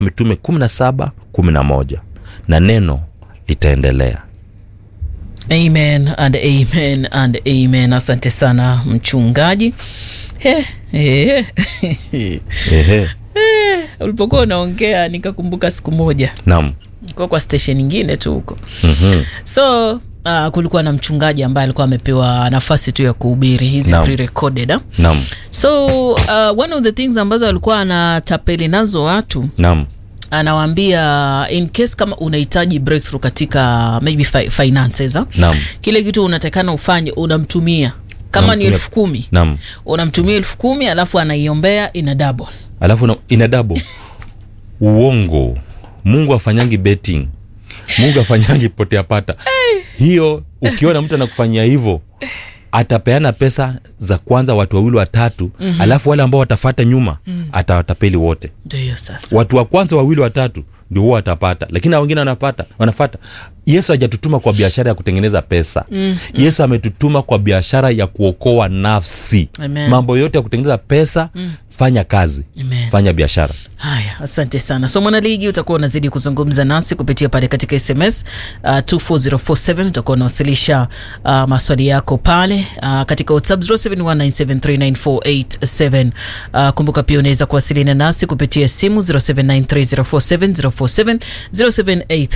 mitume 17 11 na neno litaendelea amen and amen and amen asante sana mchungaji He, he, Ehe. ulipokuwa unaongea nikakumbuka siku moja naam kwa kwa station nyingine tu huko Mhm. so uh, kulikuwa na mchungaji ambaye alikuwa amepewa nafasi tu ya kuhubiri hizi Naam. pre-recorded ah? naam so uh, one of the things ambazo alikuwa anatapeli nazo watu naam anawaambia in case kama unahitaji breakthrough katika maybe fi finances ah? naam kile kitu unatakana ufanye unamtumia kama ni Unamtumia- elfu kumi naam unamtumia elfu kumi alafu anaiombea ina double alafu na- ina dabo uongo mungu afanyangi betting mungu afanyangi potea pata hiyo ukiona mtu anakufanyia hivyo atapeana pesa za kwanza watu wawili watatu mm-hmm. alafu wale ambao watafata nyuma mm. atawatapeli wote ndio hiyo sasa watu wa kwanza wawili watatu ndio huwa watapata lakini hao wengine wanapata wanafata yesu hajatutuma kwa biashara ya kutengeneza pesa mm, yesu ametutuma kwa biashara ya kuokoa nafsi Amen. mambo yote ya kutengeneza pesa mm. fanya kazi Amen. fanya biashara haya asante sana so mwanaligi utakuwa unazidi kuzungumza nasi kupitia pale katika sms uh, 24047 utakuwa unawasilisha uh, maswali yako pale uh, katika whatsapp 0719739487 uh, kumbuka pia unaweza kuwasiliana nasi kupitia simu 0793047047 078